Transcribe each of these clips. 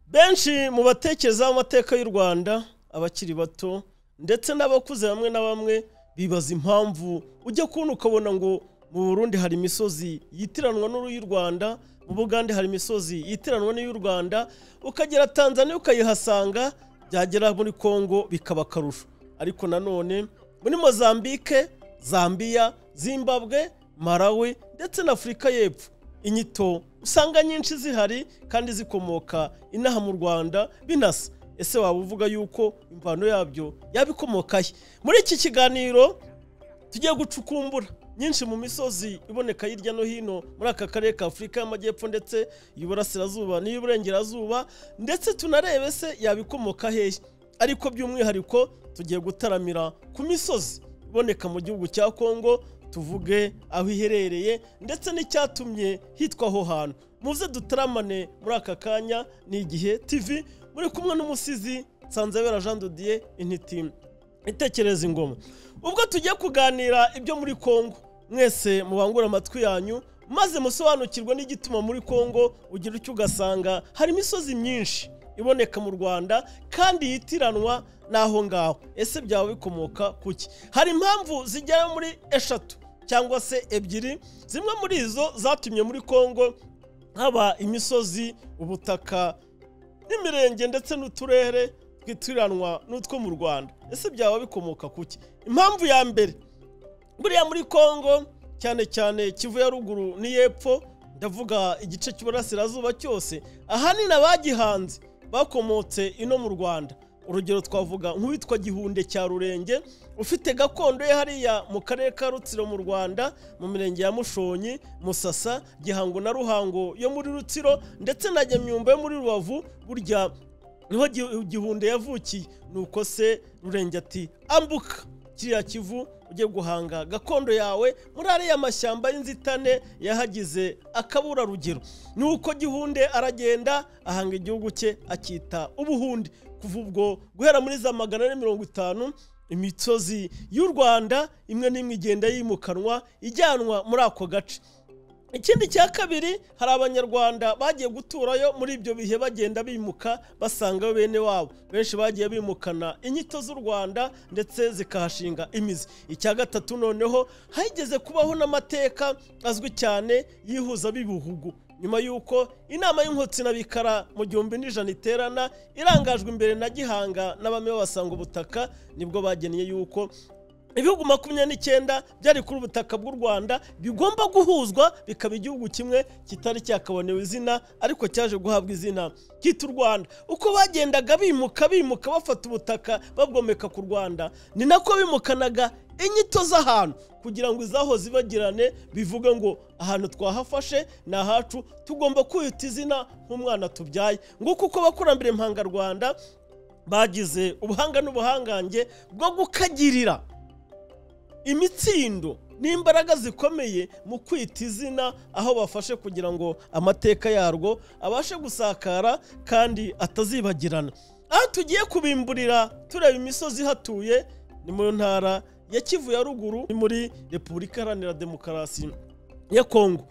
benshi mu batekereza amateka y'u rwanda abakiri bato ndetse n'abakuze bamwe na bamwe bibaza impamvu ujya kubona ukabona ngo mu burundi hari imisozi yitiranwa n'iy'u rwanda mu bugande hari imisozi yitiranwa n'iy'u rwanda ukagera tanzania ukayihasanga byagera muri congo bikaba akarusho ariko nanone muri mozambique zambia zimbabwe malawi ndetse na afurika y'epfo inyito usanga nyinshi zihari kandi zikomoka inaha mu rwanda binasa ese waba uvuga yuko imvano yabyo yabikomokahe muri iki kiganiro tugiye gucukumbura nyinshi mu misozi iboneka hirya no hino muri aka karere ka afurika y'amajyepfo ndetse y'uburasirazuba n'iy'uburengerazuba ndetse tunarebe se yabikomoka hehe ariko by'umwihariko tugiye gutaramira ku misozi iboneka mu gihugu cya kongo tuvuge aho iherereye ndetse n'icyatumye hitwa aho hantu muze dutaramane muri aka kanya ni igihe tv muri kumwe n'umusizi nsanzabera jean dodiye intiti itekereza ingoma ubwo tugiye kuganira ibyo muri congo mwese mubangure amatwi yanyu maze musobanukirwe n'igituma muri congo ugira icyo ugasanga hari imisozi myinshi iboneka mu rwanda kandi yitiranwa n'aho ngaho ese byaba bikomoka kuki hari impamvu zigera muri eshatu cyangwa se ebyiri zimwe muri izo zatumye muri congo haba imisozi ubutaka n'imirenge ndetse n'uturere twitiranwa n'utwo mu rwanda ese byaba bikomoka kuki impamvu ya mbere buriya muri congo cyane cyane kivu ya ruguru n'iyepfo ndavuga igice cy'uburasirazuba cyose ahanini abagihanze bakomotse ino mu rwanda urugero twavuga nk'uwitwa gihunde cya rurenge ufite gakondo ye hariya mu karere ka rutsiro mu rwanda mu mirenge ya mushonyi musasa gihango na ruhango yo muri rutsiro ndetse na nyamyumba yo muri rubavu burya niho gihunde yavukiye nuko se rurenge ati ambuka kiriya kivu ujye guhanga gakondo yawe muri ariya mashyamba y'inzitane yahagize akaburarugero nuko gihunde aragenda ahanga igihugu cye akita ubuhunde kuva ubwo guhera muri za magana ane mirongo itanu imisozi y'u rwanda imwe n'imwe igenda yimukanwa ijyanwa muri ako gace ikindi cya kabiri hari abanyarwanda bagiye guturayo muri ibyo bihe bagenda bimuka basanga bene wabo benshi bagiye bimukana inyito z'u rwanda ndetse zikahashinga imizi icya gatatu noneho hageze kubaho n'amateka azwi cyane yihuza b'ibihugu nyuma y'uko inama y'inkotsina n'abikara mu gihumbi n'ijana iterana irangajwe imbere na gihanga n'abami babasanga ubutaka nibwo bagennye y'uko ibihugu makumyabiri n'icyenda byari kuri ubutaka bw'u rwanda bigomba guhuzwa bikaba igihugu kimwe kitari cyakabonewe izina ariko cyaje guhabwa izina cyita u rwanda uko bagendaga bimuka bimuka bafata ubutaka babwomeka ku rwanda ni nako bimukanaga inyito z'ahantu kugira ngo izaho zibagirane bivuga ngo ahantu twahafashe ni ahacu tugomba kwita izina nk'umwana tubyaye nguko uko abakurambere mpangarwanda bagize ubuhanga n'ubuhangange bwo gukagirira imitsindo n'imbaraga zikomeye mu kwita izina aho bafashe kugira ngo amateka yarwo abashe gusakara kandi atazibagirana aho tugiye kubimburira tureba imisozi ihatuye ni mu ntara ya kivu ya ruguru ni muri repubulika iharanira demokarasi ya kongo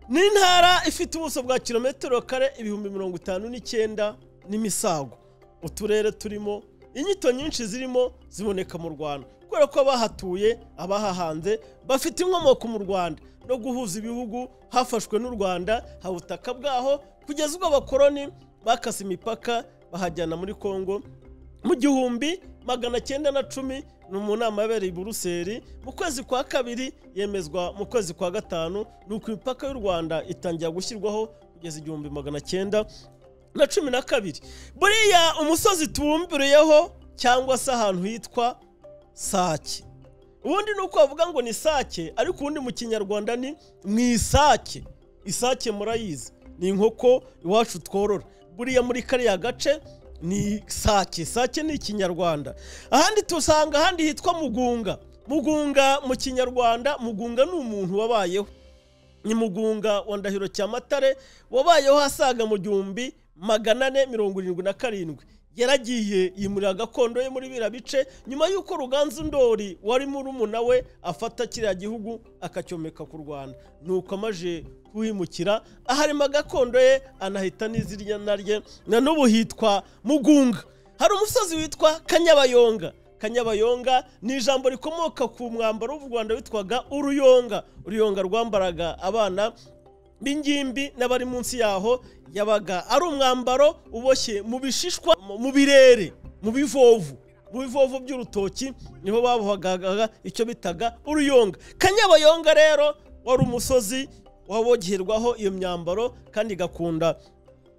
ni intara ifite ubuso bwa kilometero kare ibihumbi mirongo itanu n'icyenda n'imisago uturere turimo inyito nyinshi zirimo ziboneka mu rwanda kubera ko abahatuye abahahanze bafite inkomoko mu rwanda no guhuza ibihugu hafashwe n'u rwanda haba ubutaka bwaho kugeza ubwo abakoroni bakase imipaka bahajyana muri congo mu gihumbi magana cyenda na cumi ni mu nama yabereye i buruseli mu kwezi kwa kabiri yemezwa mu kwezi kwa gatanu ni uko imipaka y'u rwanda itangira gushyirwaho kugeza igihumbi magana cyenda na cumi na kabiri buriya umusozi tubumbiriyeho cyangwa se ahantu hitwa sake ubundi ni uko bavuga ngo ni sake ariko ubundi mu kinyarwanda ni mu isake isake murayizi ni inkoko iwacu tworora buriya muri kariya gace ni sake sake ni ikinyarwanda ahandi tusanga ahandi hitwa mugunga mugunga mu kinyarwanda mugunga ni umuntu wabayeho ni mugunga wa ndahiro cyamatare wabayeho asaga mu gihumbi magana ane mirongo irindwi na karindwi yaragiye yimurira gakondo ye muri biriya bice nyuma y'uko ruganzu ndori wari murumuna we afata kiriya gihugu akacyomeka ku rwanda nuko amaje kuhimukira aharema gakondo ye anahita n'izina rye na n'ubu hitwa mugunga hari umusozi witwa kanyabayonga kanyabayonga ni ijambo rikomoka ku mwambaro w'u rwanda witwaga uruyonga uruyonga rwambaraga abana b'ingimbi n'abari munsi yaho yabaga ari umwambaro uboshye mu bishishwa mu birere mu bivovu mu bivovu by'urutoki niho babohagaga icyo bitaga uruyonga kanyabayonga rero wari umusozi wabogerwaho iyo myambaro kandi igakunda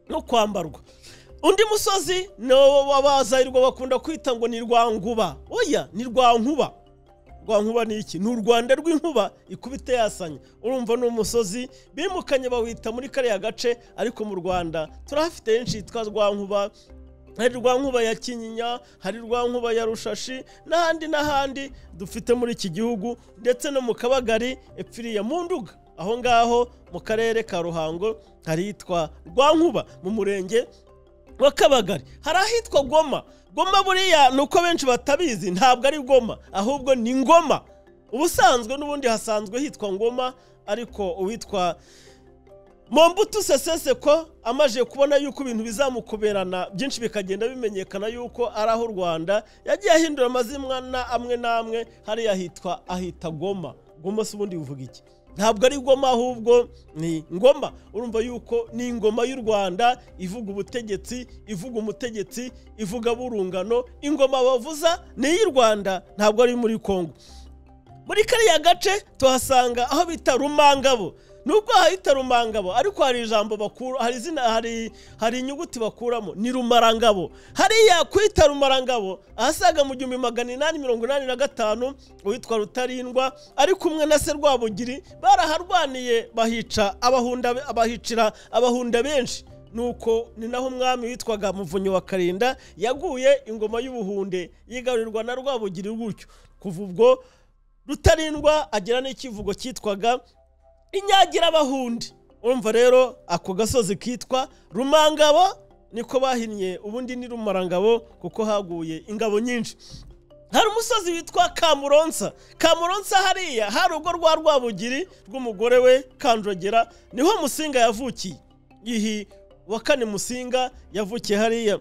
no kwambarwa undi musozi ni w'abazayirwa bakunda kwita ngo ni rwanguba oya ni rwankuba rwankuba ni iki ni u rwanda rw'inkuba ikubita yasanya urumva ni umusozi bimukanye bawita muri kariya gace ariko mu rwanda turahafite henshi hitwa rwankuba hari rwankuba ya kinyinya hari rwankuba ya rushashi n'ahandi n'ahandi dufite muri iki gihugu ndetse no mu kabagari epfiriya mu nduga aho ngaho mu karere ka ruhango hari hitwa rwankuba mu murenge wakabagari hari ahitwa goma goma buriya ni uko benshi batabizi ntabwo ari goma ahubwo ni ngoma ubusanzwe n'ubundi hasanzwe hitwa ngoma ariko uwitwa mombutu seseseko amaze kubona yuko ibintu bizamukuberana byinshi bikagenda bimenyekana yuko ari aho u rwanda yagiye ahindura amazina amwe n'amwe hariya hitwa ahita goma goma si ubundi bivuga iki ntabwo ari ngoma ahubwo ni ngoma urumva yuko ni ingoma y'u rwanda ivuga ubutegetsi ivuga umutegetsi ivuga burungano ingoma bavuza ni iy'u rwanda ntabwo ari muri congo muri kariya gace tuhasanga aho bita rumangabo nubwo hahita rumangabo ariko hari ijambo bakura hari izina hari hari inyuguti bakuramo ni rumarangabo hariya kwita rumarangabo ahasaga mu gihumbi magana inani mirongo inani na gatanu uwitwa rutarindwa ari kumwe na se rwabugiri baraharwaniye bahica abahunda abahicira abahunda benshi nuko ni naho umwami witwaga muvunyi wa karinda yaguye ingoma y'ubuhunde yigarurirwa na rwabugiri gutyo kuva ubwo rutarindwa agira n'ikivugo cyitwaga inyagira abahundi urumva rero ako gasozi kitwa rumangabo niko bahinnye ubundi ni rumarangabo kuko haguye ingabo nyinshi hari umusozi witwa kamuronsa kamuronsa hariya hari urugo rwa rwabugiri rw'umugore we kanjogera niho musinga yavukiye ihi wa kane musinga yavukiye hariya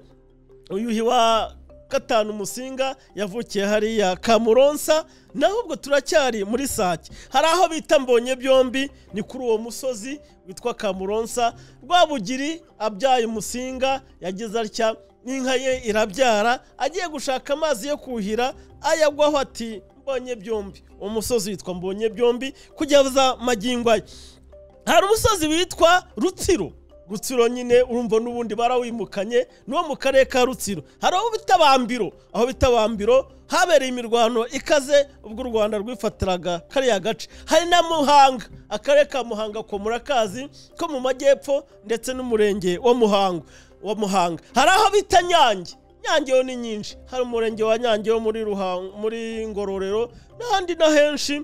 uyuhi wa gatanu musinga yavukiye hariya kamuronsa naho ubwo turacyari muri sake hari aho bita mbonye byombi ni kuri uwo musozi witwa kamuronsa rwabugiri abyaye umusinga yageze atya n'inka ye irabyara agiye gushaka amazi yo kuhira ayagwaho ati mbonye byombi uwo musozi witwa mbonye byombi kugeza magingo aya hari umusozi witwa rutsiro rutsiro nyine urumva n'ubundi barawimukanye n'uwo mu karere ka rutsiro hari aho bita bambiro aho bita bambiro habereye imirwano ikaze ubwo u rwanda rwifatiraga kariya gace hari na muhanga akarere ka muhanga ko murakazi ko mu majyepfo ndetse n'umurenge wa muhanga wa muhanga hari aho bita nyange nyange yo ni nyinshi hari umurenge wa nyange wo muri ruhango muri ngororero n'ahandi na henshi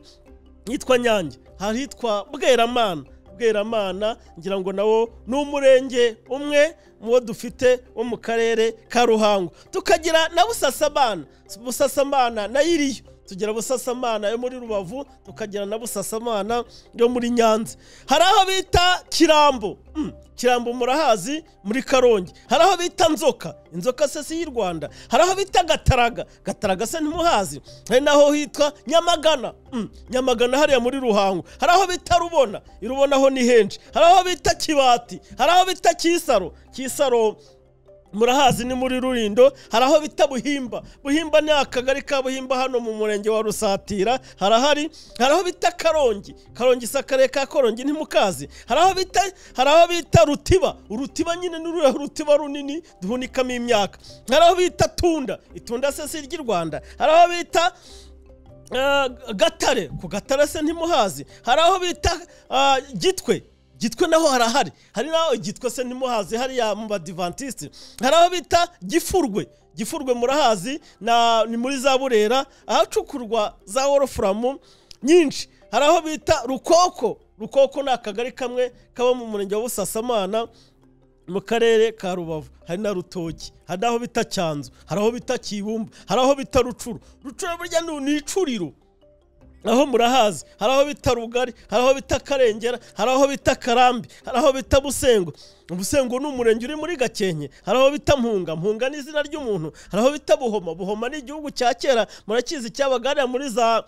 hitwa nyange hari hitwa bweramana bweramana ngira ngo nawo ni umurenge umwe mu bo dufite wo mu karere ka ruhango tukagira na busasamana busasamana na iriyo tugira busasamana yo muri rubavu tukagira na busasamana yo muri nyanza hari aho bita kirambo kirambo murahazi muri karongi hari aho bita nzoka inzoka se si y'u rwanda hari aho bita gataraga gataraga se ntimuhazi hari n'aho hitwa nyamagana nyamagana hariya muri ruhango hari aho bita rubona irubona ho ni henshi hari aho bita kibati hari aho bita kisaro kisaro murahazi ni muri rurindo hari aho bita buhimba buhimba ni akagari ka buhimba hano mu murenge wa rusatira harahari hari aho bita karongi karongi si akarere ka korongi ntimukazi hari aho bita hari aho bita rutiba urutiba nyine ni ururiya rutiba runini duhunikamo imyaka hari aho bita tunda itunda se si iry'i rwanda hari aho bita gatare ku gatare se ntimuhazi hari aho bita gitwe gitwe naho harahari hari naho gitwe se ntimuhazi hariya mu badivantisite hari aho bita gifurwe gifurwe murahazi ni muri za burera ahacukurwa za worofuramu nyinshi hari aho bita rukoko rukoko ni akagari kamwe kaba mu murenge wa busasamana mu karere ka rubavu hari na rutoki hari n'aho bita cyanzu hari aho bita kibumba hari aho bita rucuru rucuru burya ni ni icuriro aho murahazi hari aho bita rugari hari aho bita karengera hari aho bita karambi hari aho bita busengo busengo ni umurenge uri muri gakenke hari aho bita mpunga mpunga ni izina ry'umuntu hari aho bita buhoma buhoma ni igihugu cya kera murakizi cyabagarira muri za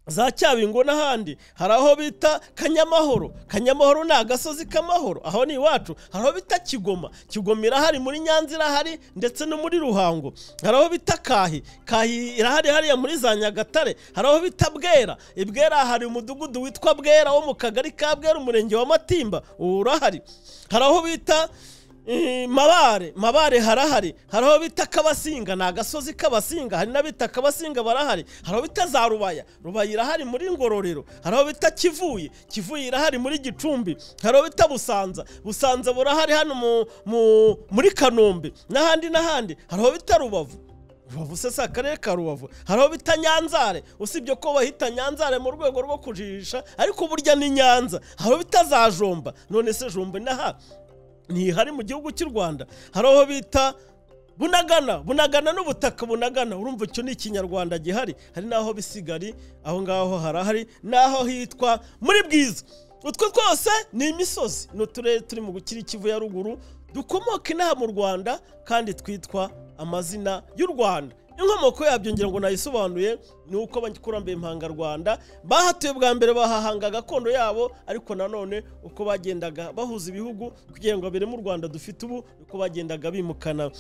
za cyabingo n'ahandi hari aho bita kanyamahoro kanyamahoro ni agasozi k'amahoro aho ni iwacu hari aho bita kigoma kigoma irahari muri nyanza irahari ndetse no muri ruhango hari aho bita kahi kahi irahari hariya muri za nyagatare hari aho bita bwera ibwera hari umudugudu witwa bwera wo mu kagari ka bwera umurenge wa matimba ubu urahari hari aho bita Eh, mabare mabare harahari hari aho bita kabasinga ni agasozi k'abasinga hari n'abita kabasinga barahari hari aho bita za rubaya rubaya irahari muri ngororero hari aho bita kivuye kivuye irahari muri gicumbi hari aho bita busanza busanza burahari hano mu, mu, muri kanombe n'ahandi n'ahandi hari aho bita rubavu rubavu se si akarere ka rubavu hari aho bita nyanzare usibye ko bahita nyanzare mu rwego rwo kujijisha ariko burya ni nyanza hari aho bita za jomba none se jomba inaha ntihari mu gihugu cy'u rwanda hari aho bita bunagana bunagana n'ubutaka bunagana urumva icyo ni ikinyarwanda gihari hari n'aho bisigari aho ngaho harahari n'aho hitwa muri bwiza utwo twose ni imisozi ni uturere turi mu gukira ikivu ya ruguru dukomoka inaha mu rwanda kandi twitwa amazina y'u rwanda inkomoko yabyo ngira ngo nayisobanuye ni uko abakurambere impangarwanda bahatuye bwa mbere bahahanga gakondo yabo ariko nanone uko bagendaga bahuza ibihugu kugira ngo babere mu rwanda dufite ubu uko bagendaga bimukana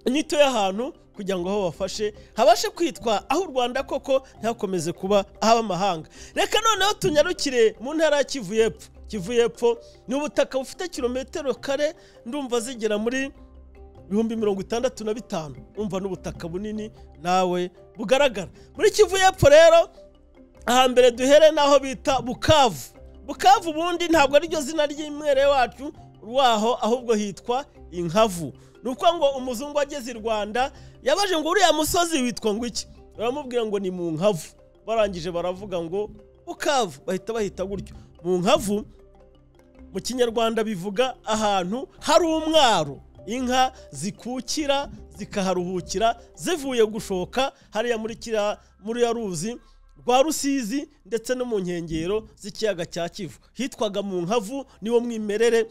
inyito y'ahantu kugira ngo aho bafashe habashe kwitwa aho u rwanda koko ntihakomeze kuba ah'amahanga reka noneho tunyarukire mu ntara ya kivu y'epfo kivu y'epfo ni ubutaka bufite kilometero kare ndumva zigera muri ibihumbi mirongo itandatu na bitanu umva n'ubutaka bunini nawe bugaragara muri kivu y'epfo rero ahambere duhere n'aho bita bukavu bukavu ubundi ntabwo ariryo zina ry'imwere wacu waho ahubwo hitwa inkavu ni uko ngo umuzungu ageze i rwanda yabaje ngo uriya musozi witwa ngo iki baramubwira ngo ni mu nkavu barangije baravuga ngo bukavu bahita bahita gutyo mu nkavu mu kinyarwanda bivuga ahantu hari umwaro inka zikukira zikaharuhukira zivuye gushoka hariya muri kiriya muri ya ruzi rwa rusizi ndetse no mu nkengero z'ikiyaga cya kivu hitwaga mu nkavu niwo mwimerere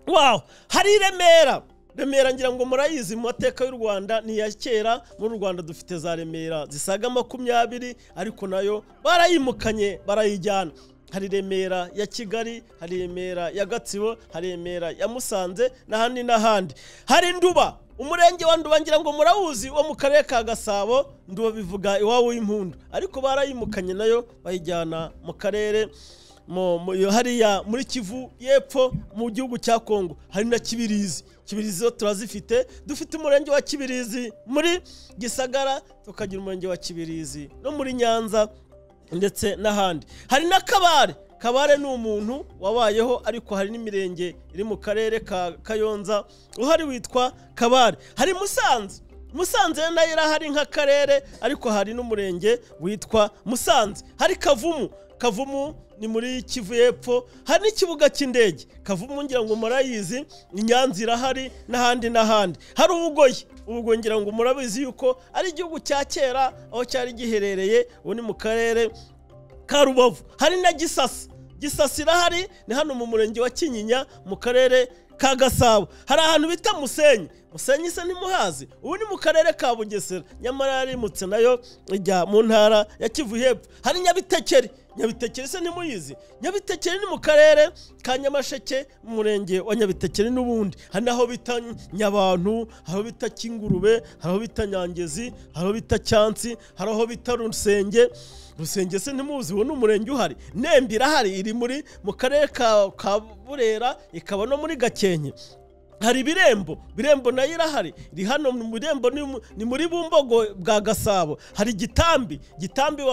waho hari i remera remera ngira ngo murayizi mu mateka y'u rwanda ni iya kera muri rwanda dufite za remera zisaga makumyabiri ariko nayo barayimukanye barayijyana hari remera ya kigali hari remera ya gatsibo hari remera ya musanze n'ahandi n'ahandi hari nduba umurenge wa nduba ngira ngo murawuzi wo mu karere ka gasabo nduba bivuga iwabo w'impundu ariko barayimukanye nayo bayijyana mu karere hariya muri kivu y'epfo mu gihugu cya kongo hari na kibirizi kibirizi zo turazifite dufite umurenge wa kibirizi muri gisagara tukagira umurenge wa kibirizi no muri nyanza ndetse n'ahandi hari na kabare kabare ni umuntu wabayeho ariko hari n'imirenge iri mu karere ka kayonza uhari witwa kabare hari musanze musanze nayo irahari nk'akarere ariko hari n'umurenge witwa musanze hari kavumu kavumu ni muri kivu y'epfo hari n'ikibuga cy'indege kavumu ngira ngo murayizi ni nyanza irahari n'ahandi n'ahandi hari ubugoyi ubugoyi ngira ngo murabizi yuko ari igihugu cya kera aho cyari giherereye ubu ni mu karere ka rubavu hari na gisasa gisasa irahari ni hano mu murenge wa kinyinya mu karere ka gasabo hari ahantu bita musenyi musenyi se ntimuhazi ubu ni mu karere ka bugesera nyamara yarimutse nayo ijya mu ntara ya kivu hepfo hari nyabitekeri nyabitekeri se ntimuyizi nyabitekeri ni mu karere ka nyamasheke mu murenge wa nyabitekeri n'ubundi hari n'aho bita nyabantu hari aho bita kingurube hari aho bita nyangezi hari aho bita cyansi hari aho bita rusenge rusenge se ntimuzi uwo ni umurenge uhari nembe irahari iri muri mu karere ka burera ikaba no muri gakenke hari ibirembo birembo nayo irahari iri hano mu birembo ni muri bumbogo bwa gasabo hari igitambi gitambi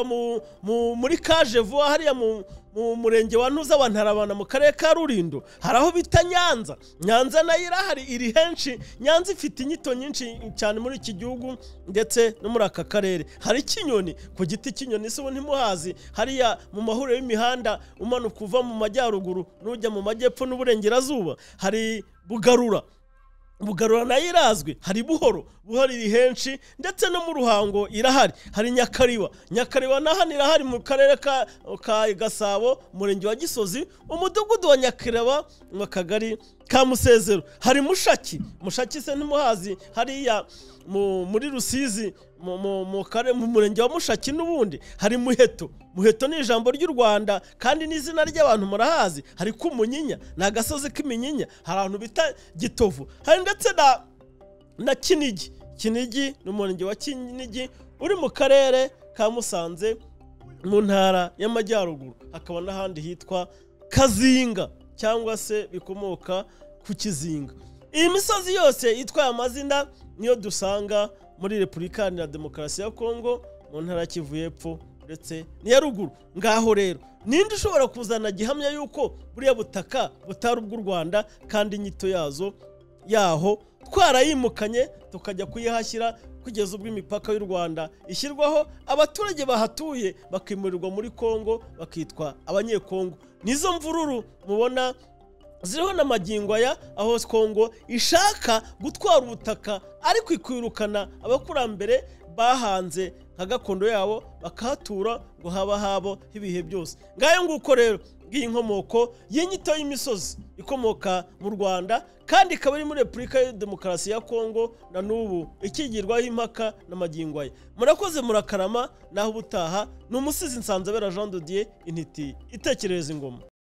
muri kaje vuba hariya mu mu murenge wa ntuza wa ntarabana mu karere ka rurindo hari aho bita nyanza nyanza nayo irahari iri henshi nyanza ifite inyito nyinshi cyane muri iki gihugu ndetse no muri aka karere hari ikinyoni ku giti cy'inyoni si ubu ntimuhazi hariya mu mahuriro y'imihanda umanuka uva mu majyaruguru n'ujya mu majyepfo n'uburengerazuba hari bugarura bugarura nayo irazwi hari buhoro buhoro iri henshi ndetse no mu ruhango irahari hari nyakariba nyakariba na hano irahari mu karere ka ka gasabo umurenge wa gisozi umudugudu wa nyakiriba mu kagari ka musezero hari mushaki mushaki se ntimuhazi hariya mu- muri rusizi mu- mu- mu kare- mu murenge wa mushaki n'ubundi hari muheto muheto ni ijambo ry'u rwanda kandi n'izina ry'abantu murahazi hari kumunyinya ni agasozi k'iminyinya hari ahantu bita gitovu hari ndetse na na kinigi kinigi ni umurenge wa kinigi uri mu karere ka musanze mu ntara y'amajyaruguru hakaba n'ahandi hitwa kazinga cyangwa se bikomoka ku kizinga iyi misozi yose itwaye amazina niyo dusanga muri repubulika iharanira demokarasi ya kongo mu ntara ya kivu y'epfo ndetse n'iya ruguru ngaho rero ninde ushobora kuzana gihamya y'uko buriya butaka butari ubw'u rwanda kandi inyito yazo yaho twarayimukanye tukajya kuyihashyira kugeza ubwo imipaka y'u rwanda ishyirwaho abaturage bahatuye bakimurirwa muri kongo bakitwa abanyekongo nizo mvururu mubona ziriho na magingo aya aho kongo ishaka gutwara ubutaka ariko ikirukana abakurambere bahanze nka gakondo yabo bakahatura ngo haba habo ibihe byose ngayo nguko rero ngiyi inkomoko y'inyito y'imisozi ikomoka mu rwanda kandi ikaba iri muri repubulika ya demokarasi ya kongo na n'ubu ikigirwaho impaka na magingo aya murakoze murakarama naho ubutaha ni umusizi nsanzabera jean de dieu intiti itekerereza ingoma